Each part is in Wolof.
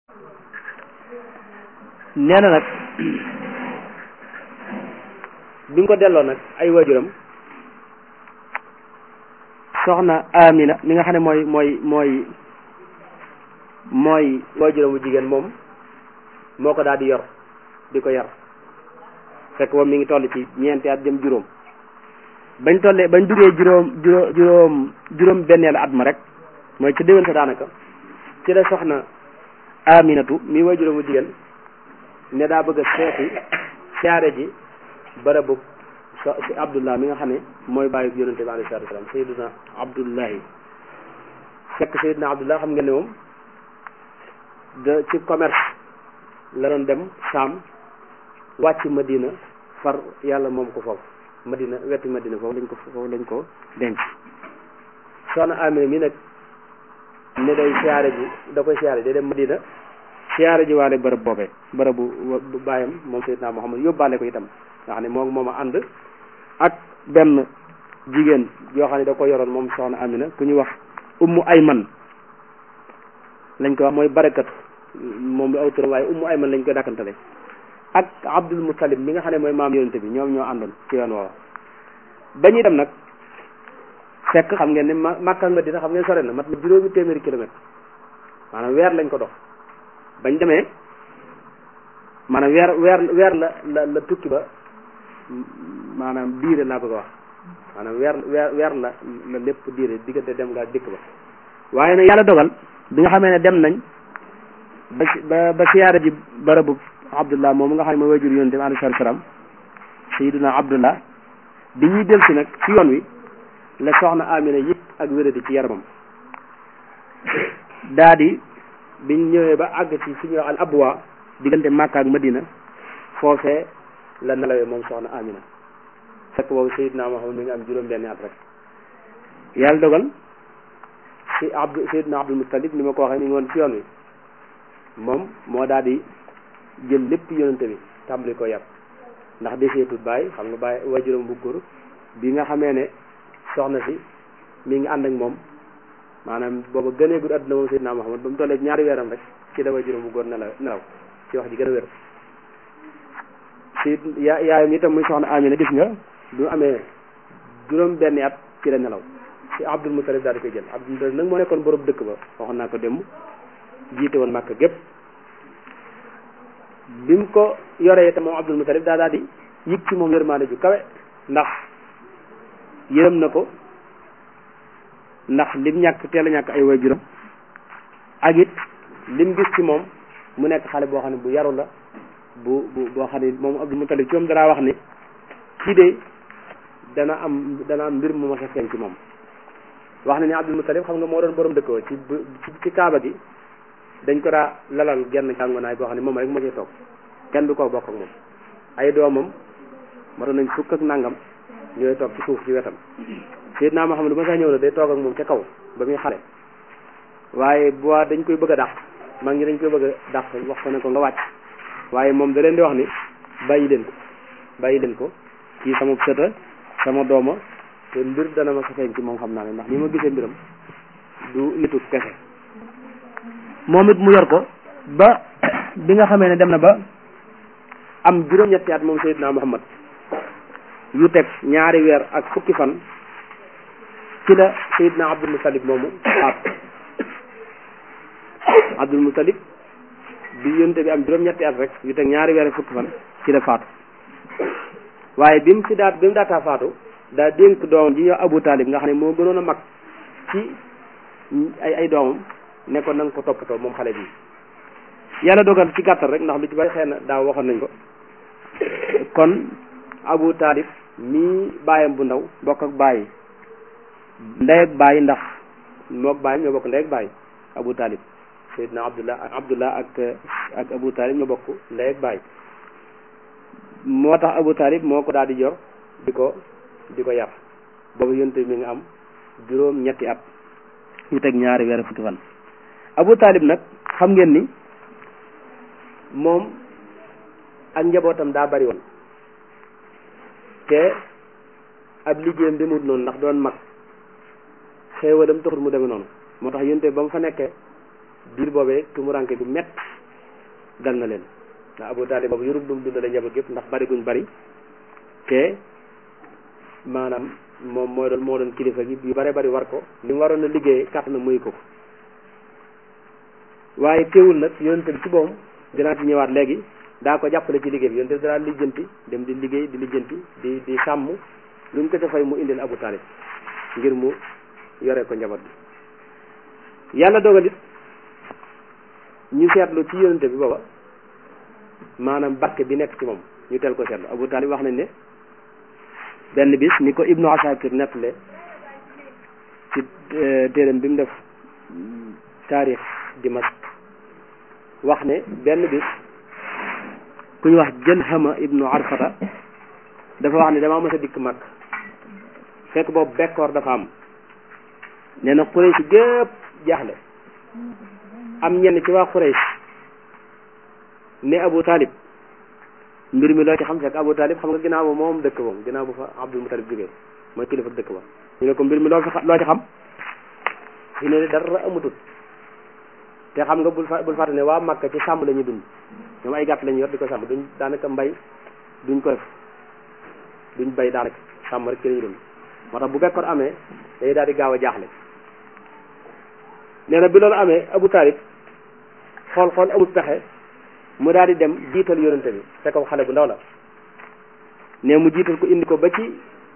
nee na nag bi nga ko delloo nag ay waajuram soxna Amina mi nga xam ne mooy mooy mooy mooy waajuram bu jigéen moom moo ko daal di yor di ko yar fekk moom mi ngi toll ci ñeenti at jëm juróom bañ tollee bañ duggee juróom juróom juróom juróom benneelu at ma rek mooy ci déwén sa daanaka ci la soxna Aminatu mi waajuram bu jigéen ne daa bëgg a seeti siyaare ji bërëbu so si Abdullah mi nga xam ne mooy bàyyi yonente bi alayhi salaatu wa salaam Sayyiduna Abdullahi fekk Sayyiduna Abdullah xam ngeen ne moom de ci commerce la doon dem Saam wàcc Madina far yàlla moom ko foofu Madina wetu Madina foofu lañ ko foofu lañ ko denc soxna Amina mi nag ne day siyaare ji da koy siyaare day dem Madina siyaare ji waale bërëb boobee bërëbu bàyyam moom Seydina Muhammad yóbbaale ko itam nga xam ne moom moom a ànd ak benn jigéen yoo xam ne da ko yoroon moom soxna Amina ku ñuy wax ummu ayman lañ ko wax mooy barakatu moom aw turam waaye ummu ayman lañ koy dàkkantale ak Abdul Muttalib mi nga xam ne mooy maam yonente bi ñoom ñoo àndoon ci yoon woowa ba ñuy dem nag fekk xam ngeen ne ma Makka ak Madina xam ngeen sore na mat na juróomi téeméeri kilomètre maanaam weer lañ ko dox bañ demee maanaam weer weer weer la la la tukki ba maanaam diire laa bëgg a wax maanaam weer weer weer la la lépp diire diggante dem nga dikk ba waaye nag yàlla dogal bi nga xamee ne dem nañ ba ba ba siyaare ji barabu Abdullah moom nga xam ne mooy wajur yonente bi alayhi salaam Sayyiduna Abdullah bi ñuy del si nag ci yoon wi la soxna Amina yëpp ak wéradi ci yaramam daa di biñ ñëwee ba àgg ci fi ñuy wax al abwa diggante Makka ak Madina foofee la nelawee moom soxna Amina fekk boobu Seydina Muhammad mi ngi am juróom benni at rek yàlla dogal si Abdu Seydina Abdul Muttalib ni ma ko waxee mi ngi woon ci yoon wi moom moo daal di jël lépp yonente bi tàmbali ko yar ndax deseetul bàyyi xam nga bàyyi wajuram bu góor bi nga xamee ne soxna si mi ngi ànd ak moom maanaam booba gënee gudd àdduna moom Seydina Muhammad ba mu tollee ñaari weeram rek ci la wajuram bu góor nelaw nelaw ci wax ji gën a wér si yaa yaayam itam muy soxna Amina gis nga du amee juróom benni at ci la nelaw si Abdul Mutalib daal di koy jël Abdul Mutalib nag moo nekkoon borom dëkk ba waxoon naa ko démb jiite woon Màkka gépp bi mu ko yoree itam moom Abdul Mutalib daa daal di yëg ci moom yërmaande ju kawe ndax yërëm na ko ndax lim ñàkk teel a ñàkk ay waajuram ak it lim gis ci moom mu nekk xale boo xam ne bu yaru la bu bu boo xam ne moom Abdul Mutalib ci moom danaa wax ni kii de dana am dana am mbir mu ma sa feeñ ci moom wax na ni Abdul Mutalib xam nga moo doon borom dëkkoo ci ci kaaba gi dañ ko daa lalal genn jàngonaay boo xam ne moom rek moo ciy toog kenn du ko bokk ak moom ay doomam ma doon nañ fukk ak nangam ñooy toog ci suuf ci wetam Seydina Muhammad ma saa ñëw na day toog ak moom ca kaw ba muy xale waaye bu waa dañ koy bëgg a dàq mag ñi dañ koy bëgg a dàq wax ko ne ko nga wàcc waaye moom da leen di wax ni bàyyi leen ko bàyyi leen ko kii sama sëta sama dooma te mbir dana ma sa feeñ ci moom xam naa ne ndax ni ma gisee mbiram du nitu kese moom it mu yor ko ba bi nga xamee ne dem na ba am juróom-ñetti at moom Seydina Muhammad yu teg ñaari weer ak fukki fan ci la Seydina Abdul Mutalib moomu faatu Abdul Mutalib bi yonte bi am juróom-ñetti at rek yu teg ñaari weer ak fukki fan ci la faatu waaye bi mu ci daat bi mu daataa faatu daa dénk doomam ji ñëw Abu Talib nga xam ne moo gënoon a mag ci ay ay doomam ne ko na nga ko toppatoo moom xale bi yàlla dogal ci gàttal rek ndax lu ci bari xëy na daaw waxoon nañ ko kon Abu Talib mii baayam bu ndaw bokk ak baay ndey ak baay ndax mook baay ñoo bokk ndey ak baay Abu Talib Seydina Abdullah ak Abdullah ak ak Abu Talib ñoo bokk ndey ak baay moo tax Abu Talib moo ko daal di jor di ko di ko yar boobu yonte mi nga am juróom ñetti at ñu teg ñaari weer fukki fan Abu Talib nag xam ngeen ni moom ak njabootam daa bari woon te ab liggéeyam demut noonu ndax doon mag xéewalam taxul mu demee noonu moo tax yonte ba mu fa nekkee diir boobee tumuranke gu mett dal na leen ndax Abu Taalib boobu yorub dum dundale njaboot gépp ndax bari guñ bari te maanaam moom mooy doon moo doon kilifa gi yu bare bari war ko li mu waroon a liggéey kàtt na muy ko waaye teewul nag yonente bi ci boom dinaa ci ñëwaat léegi daa ko jàppale ci liggéey bi yonente bi daa lijjanti dem di liggéey di lijjanti di di sàmm luñ ko ca fay mu indil Abu Taalib ngir mu yore ko njaboot bi yàlla dogalit ñu seetlu ci yonente bi booba maanaam barke bi nekk ci moom ñu teel ko seetlu Abu Taalib wax nañ ne benn bis ni ko Ibnu Asakir nettale ci téeram bi mu def taarix Dimask wax ne benn bis ku ñu wax Jalhama Ibnu Arfata dafa wax ne damaa mës a dikk mag fekk boobu bekkoor dafa am nee na Quraysh gépp jaaxle am ñenn ci waa Quraysh ne Abu Talib mbir mi loo ci xam fekk Abu Talib xam nga ginnaaw ba moom dëkk moom ginnaaw bu fa Abdul Mutalib jógee mooy kilifa dëkk ba ñu ne ko mbir mi loo fi loo ci xam fi ne dara amatut te xam nga bul fa bul fàtte ne waa Makka ci sàmm la ñuy dund ñoom ay gàtt la ñu yor di ko sàmm duñ daanaka mbay duñ ko def duñ bay daanaka sàmm rek ci la ñuy dund moo tax bu bekkoor amee day daal di gaaw a jaaxle nee na bi loolu amee Abu Talib xool xool amul pexe mu daal di dem jiital yonente bi fekk ko xale bu ndaw la ne mu jiital ko indi ko ba ci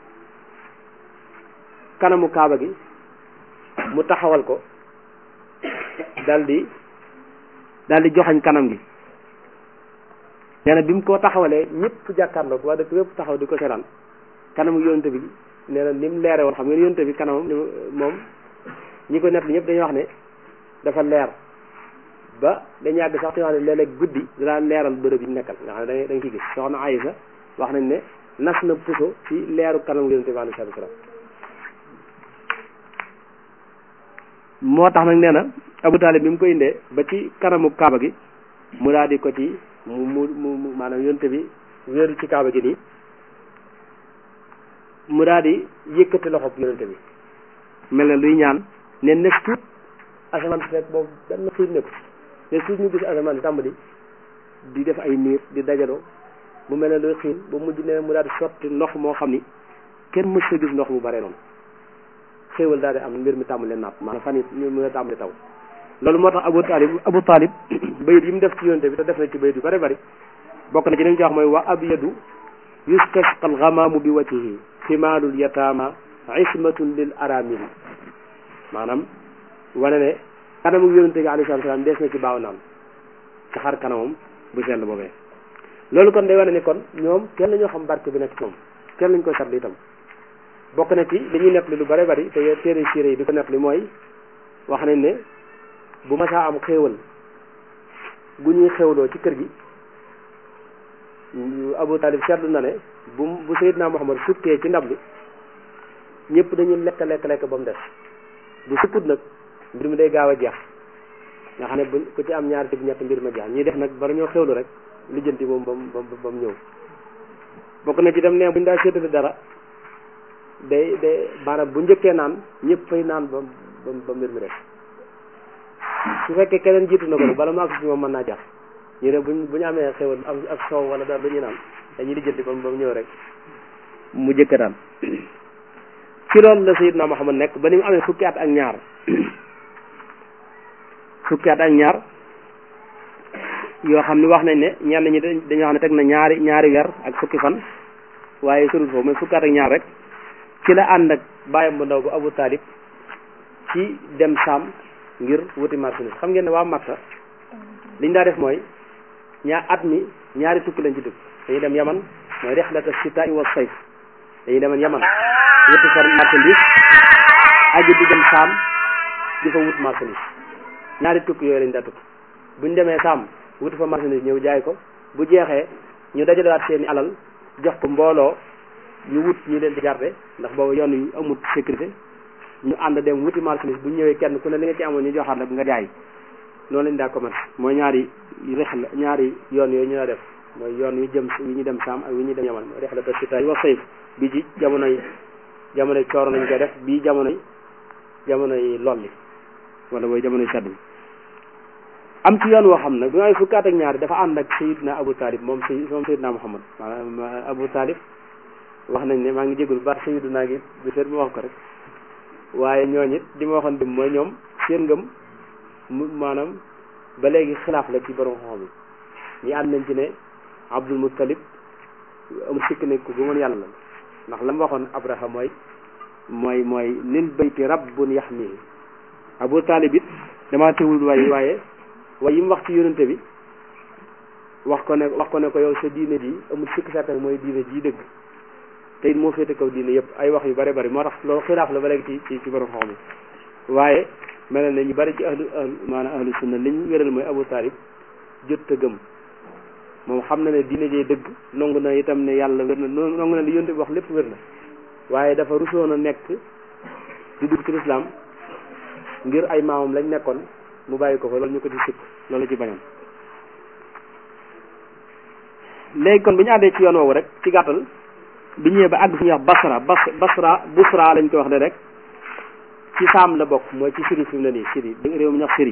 kanamu kaaba gi mu taxawal ko dal di dal di joxañ kanam gi nee na bi mu ko taxawalee ñëpp jàkkaarloo ko waa dëkk yëpp taxaw di ko seetaan kanamu yonente bi nee na ni mu leere woon xam ngeen yonente bi kanamam moom ñi ko nett li ñëpp dañuy wax ne dafa leer ba dañu yàgg sax te wax ne léeg-léeg guddi dinaa leeral bërëb yi nekkal nga xam ne da nga ciy gis soxna Aysa wax nañ ne nas na puso ci leeru kanamu yonente bi alayhi salaatu salaam moo tax nag nee na Abu Talib bi mu ko indee ba ci kanamu kaaba gi mu daal di ko ci mu mu mu maanaam yonte bi wéeru ci kaaba gi nii mu daal di yëkkati loxob yonente bi mel na luy ñaan ne nes tuut asamaan si fekk boobu benn xiir ne ko ne tuut ñu gis asamaan si tàmbali di def ay niir di dajaloo mu mel ne luy xiin ba mujj ne mu daal di sotti ndox moo xam ni kenn mës sa gis ndox mu bare noonu xéewal daal di am mbir mi tàmbali naat maanaam fan yi ñu mën a tàmbali taw loolu moo tax Abu Talib Abu Talib bayit yi mu def ci yonte bi te def na ci bayit yu bari bari bokk na ci li mu ci wax mooy wa abyadu yustasqa alxamaamu bi wajhihi ximaalul yataama ismatun lil aramili maanaam wane ne kanamu yonente bi alayhi salaam dees na ci baaw naan ci xar kanamam bu sell boobee loolu kon day wane ni kon ñoom kenn la ñoo xam barke bi nekk ci moom kenn lañ koy satli itam bokk na ci li ñuy nettali lu bare bari te téere siire yi di ko nettali mooy wax nañ ne bu masaa am xéewal gu ñuy xéewloo ci kër gi Abu Talib seetlu na ne bu bu Seydina Muhammad sukkee ci ndab li ñëpp dañuy lekk lekk lekk ba mu des bu sukkut nag mbir mi day gaaw a jeex nga xam ne bu ku ci am ñaari tib ñett mbir ma jeex ñuy def nag bara ñoo xéewlu rek lijjanti moom ba mu ba mu ñëw bokk na ci dem ne bu ñu daa séetale dara day day maanaam bu njëkkee naan ñëpp fay naan ba ba mbir mi def su fekkee keneen jiitu na ko bala mu àgg si moom mën naa jax ñu ne buñ bu ñu amee xewal am ak soow wala dara dañuy naan dañuy lijjanti ba ba mu ñëw rek mu jëkk daan ci loolu la Sayyidna Muhammad nekk ba ni mu amee fukki at ak ñaar fukki at ak ñaar yoo xam ne wax nañ ne ñenn ñi dañoo xam ne teg na ñaari ñaari weer ak fukki fan waaye surul foofu mooy fukki at ak ñaar rek ci la ànd ak bàyyam bu ndaw bu Abu Talib ci dem Saam ngir wuti marchandise xam ngeen ne waa Makka liñ daa def mooy ñaa at mi ñaari tukki lañ ci dugg dañuy dem Yaman mooy rexlata sitaai wa sayf dañuy demoon Yaman wuti fa marchandise aji di dem Saam di fa wut marchandise ñaari tukki yooyu lañ daa tukki buñ demee Saam wuti fa marchandise ñëw jaay ko bu jeexee ñu dajalewaat seeni alal jox ko mbooloo ñu wut ñi leen di garde ndax boobu yoon yu amut sécurité ñu ànd dem wuti marchandise bu ñëwee kenn ku ne li nga ci amoon ñu joxaat la nga jaay noonu lañ daa commerce mooy ñaari rexla ñaari yoon yooyu ñu la def mooy yoon wi jëm wi ñu dem saam ak wi ñu dem yaman mooy rexla ta sita wa sayf bi ci jamonoy jamonoy cooro lañ koy def bii jamonoy jamonoy lolli wala booy jamonoy sedd bi am ci yoon woo xam nag bi may fukkaat ak ñaari dafa ànd ak sayidna Abu Talib moom say moom sayidna Muhammad maanaam Abu Talib wax nañ ne maa ngi jégul baax sayiduna gi bi seet mu wax ko rek waaye ñooñu it di ma waxoon dim mooy ñoom seen ngëm mu maanaam ba léegi xilaaf la ci borom xam yi ñi ànd nañ ci ne Abdul Muttalib amul sikk ne ku gëmoon yàlla la ndax la mu waxoon Abraha mooy mooy mooy lil bayti rabbun yaxmihi Abu Talib it damaa teewul waaye waaye waaye yi mu wax ci yonente bi wax ko ne wax ko ne ko yow sa diine ji amul sikk sàkk mooy diine ji dëgg te it moo féete kaw diine yëpp ay wax yu bare bari moo tax loolu xilaaf la ba léegi ci ci borom xam yi waaye mel na ñu bari ci ahlu maanaam ahlu sunna li ñu wéral mooy Abu Talib jot a gëm moom xam na ne diine jee dëgg nangu na itam ne yàlla wér na nangu na li yonte bi wax lépp wér na waaye dafa rusoon a nekk di dugg ci lislaam ngir ay maamam lañ nekkoon mu bàyyi ko fa loolu ñu ko di sikk loolu ci bañam léegi kon bu ñu àndee ci yoon woowu rek ci gàttal bi ñëwee ba àgg fu ñuy wax basra bas basra busra lañ ko wax ne rek ci saam la bokk mooy ci Syrie fi mu ne nii Syrie réew mi ñuy wax Syrie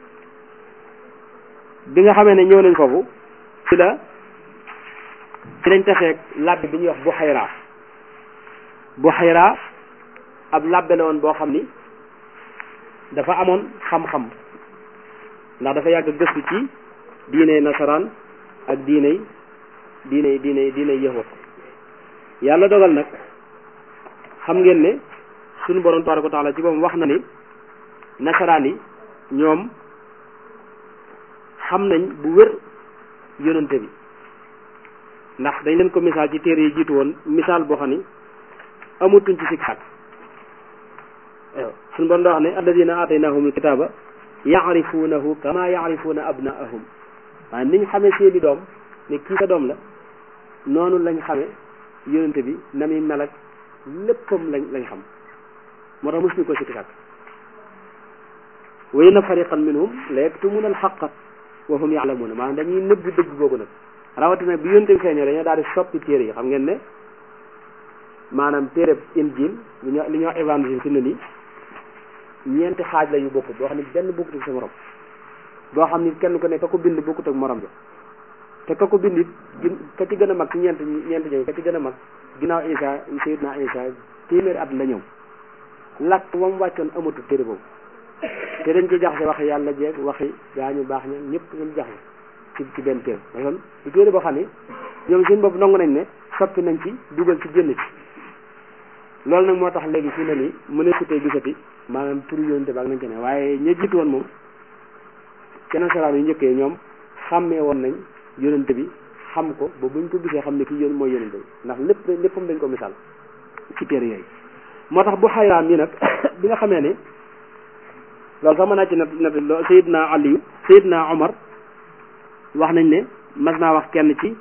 bi nga xamee ne ñëw nañ foofu ci la ci lañ taseeg labbe bi ñuy wax Buxayra Buxayra ab labbe la woon boo xam ni dafa amoon xam-xam ndax dafa yàgg gëstu ci diine nasaraan ak diiney diiney diiney diiney yahud yàlla dogal nag xam ngeen ne suñu borom tabaraka wa taala ci boppam wax na ni nasaraan yi ñoom xam nañ bu wér yonante bi ndax dañ leen ko misaal ci téere yi jiitu woon misaal boo xam ni amutuñ ci sikk sàkk waaw suñu borom da wax ne alladina ataynahumul kitaaba yaarifuunahu kama yaarifuuna abnaahum waaye niñ xamee seeni doom ne kii sa doom la noonu lañ xamee yonente bi na muy mel ak léppam lañ lañ xam moo tax mosuñu ko sikki sàkk wa inna fariqan minhum la yaktumuna alxaqa wa hum yaalamuuna maanaam dañuy nëbb dëgg googu nag rawatina bi yonente bi feeñoo dañoo daal di soppi téere yi xam ngeen ne maanaam téere injil li ñoo li ñoo évangile fi ne nii ñeenti xaaj la yu bokkut boo xam ne benn bokkut ak sa morom boo xam ni kenn ku ne ka ko bind bokkut ak morom ja te ka ko bind it ka ci gën a mag ci ñeent ñeent ñëw ka ci gën a mag ginnaaw Isa Seydina Isa téeméeri at la ñëw làkk ba mu wàccoon amatul téere boobu te dañ ci jaxase waxi yàlla jeeg waxi gaa ñu baax ña ñëpp ñu jaxase ci ci benn téere parce que du téere boo xam ne ñoom seen bopp nangu nañ ne soppi nañ ci dugal ci génn ci loolu nag moo tax léegi fii ne nii mu ne sutee gisati maanaam turu yonente ba ak nañ ci ne waaye ña jiitu woon moom ci nasaraan yu njëkkee ñoom xàmmee woon nañ yonente bi xam ko ba buñ ko gisee xam ne kii yón mooy yonente bi ndax lépp léppam dañ ko misaal ci téere yooyu moo tax bu xayraam yi nag bi nga xamee ne loolu sax mën naa ci nat nat lo Seydina Aliyu Seydina Omar wax nañ ne mas naa wax kenn ci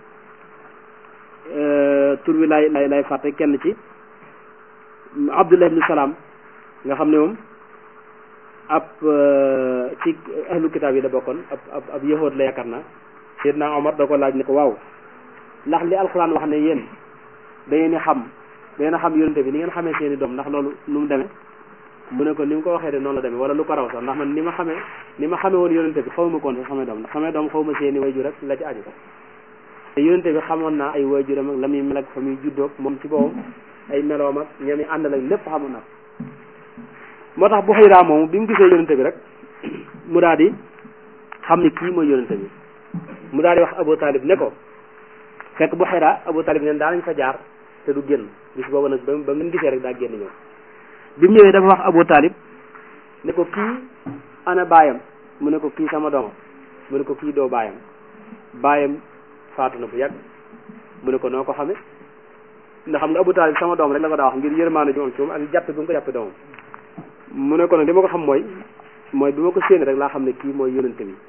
tur wi lay lay lay fàtte kenn ci Abdullah ibn Salaam nga xam ne moom ab ci ahlu kitaab yi da bokkoon ab ab ab yahood la yaakaar naa Seydina Omar da ko laaj ne ko waaw ndax li alxuraan wax ne yéen da ngeen di xam da ngeen a xam yonente bi ni ngeen xamee seeni doom ndax loolu nu mu demee mu ne ko ni mu ko waxee de noonu la demee wala lu ko raw sax ndax man ni ma xamee ni ma xamee woon yonente bi xaw ma koon sax xamee doom ndax xamee doom xaw ma seeni wayjur rek la ci aju te yonente bi xamoon naa ay wayjuram ak la muy mel ak fa muy juddoog moom ci boppam ay meloom ak ñami àndal ak lépp xamoon naa moo tax bu xëyraa moomu bi mu gisee yonente bi rek mu daal di xam ni kii mooy yonente bi mu daal di wax Abu Talib ne ko fekk bu xëyraa Abu Talib neen daa nañ fa jaar te du génn bis boobu nag ba ba mu gisee rek daa génn ñëw bi mu ñëwee dafa wax Abu Talib ne ko kii ana baayam mu ne ko kii sama doomam mu ne ko kii doo baayam baayam faatu na bu yàgg mu ne ko noo ko xame ndax xam nga Abu Talib sama doom rek la ko daa wax ngir yërmaane ji moom ci moom ak jàppe bu mu ko jàppe doomam mu ne ko nag li ma ko xam mooy mooy bi ma ko séen rek laa xam ne kii mooy yonente bi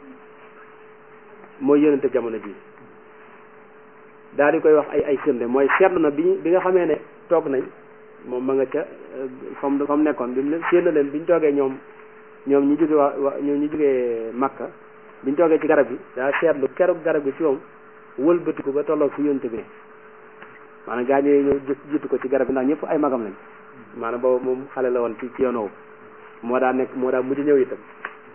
mooy yonente jamono ji daal di koy wax ay ay firnde mooy seetlu na bi bi nga xamee ne toog nañ moom ma nga ca fa mu fa mu nekkoon bi mu ne séen na leen bi ñu toogee ñoom ñoom ñu jóge waa ñoom ñu jógee Makka bi ñu toogee ci garab gi daa seetlu keroog garab gi ci moom wëlbatiku ba tolloog fi yonente bi ne maanaam gaa ñëwee ñëw jiitu ko ci garab gi ndax ñëpp ay magam lañ maanaam boobu moom xale la woon ci ci yoon woowu moo daa nekk moo daa mujj ñëw itam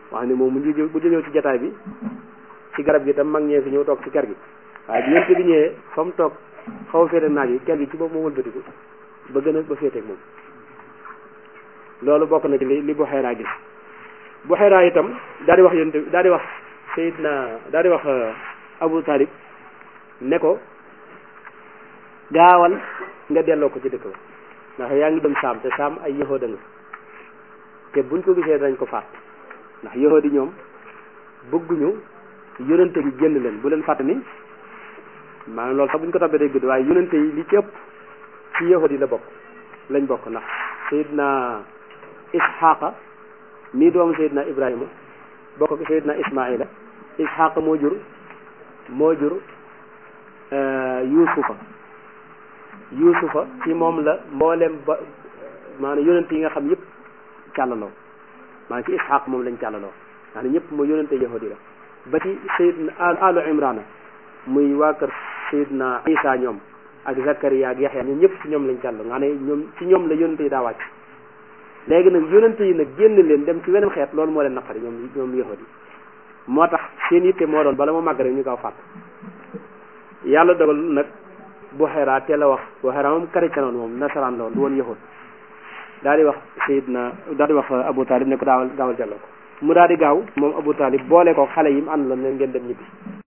wax ne moom mu ngi bu ñëw ci jataay bi ci garab gi tam mag ñee fi ñëw toog ci ker gi waaye bi yonte bi ñëwee fa mu toog xaw a féete naaj yi ker gi ci boobu moo wëlbatiku ba gën a ba féeteeg moom loolu bokk na ci li li Buxayra gis Buxayra itam daal di wax yonte daal di wax Seydina daal di wax Abu Talib ne ko gaawal nga delloo ko ci dëkk ba ndax yaa ngi dem saam te saam ay yahuda nga te buñ ko gisee dañ ko faat ndax yahudi ñoom bëgguñu yonente bi génn leen bu leen fàtte ni maanaam loolu sax buñ ko toppee day gudd waaye yonente yi li ci ëpp ci yahudi la bokk lañ bokk ndax sayidna isxaqa mii doomu sayidna ibrahima bokk ak sayidna ismaila isxaqa moo jur moo jur yuusufa yuusufa ci moom la mboolem ba maanaam yonente yi nga xam yëpp càllaloo maanaam ci isxaq moom lañ càllaloo ndax ne ñëpp mooy yonente yahudi la ba ci sayidna alu imrana muy waa kër sayidna isa ñoom ak zakariya ak yaxya ñoom ñëpp ci ñoom lañ càllaloo nga ne ñoom ci ñoom la yonente yi daa wàcc léegi nag yonente yi nag génn leen dem ci weneen xeet loolu moo leen naqari ñoom ñoom yahudi moo tax seen yitte moo doon bala ma màgg rek ñu gaaw fàtt yàlla dogal nag Buxayra teel a wax Buxayra moom chrétien woon moom nasaraan la woon du woon yahud daal di wax Seydina daal di wax Abu Talib ne ko daawal gaawal delloo ko mu daal di gaaw moom Abu Talib boole ko xale yi mu ànd la ne ngeen dem ñibbi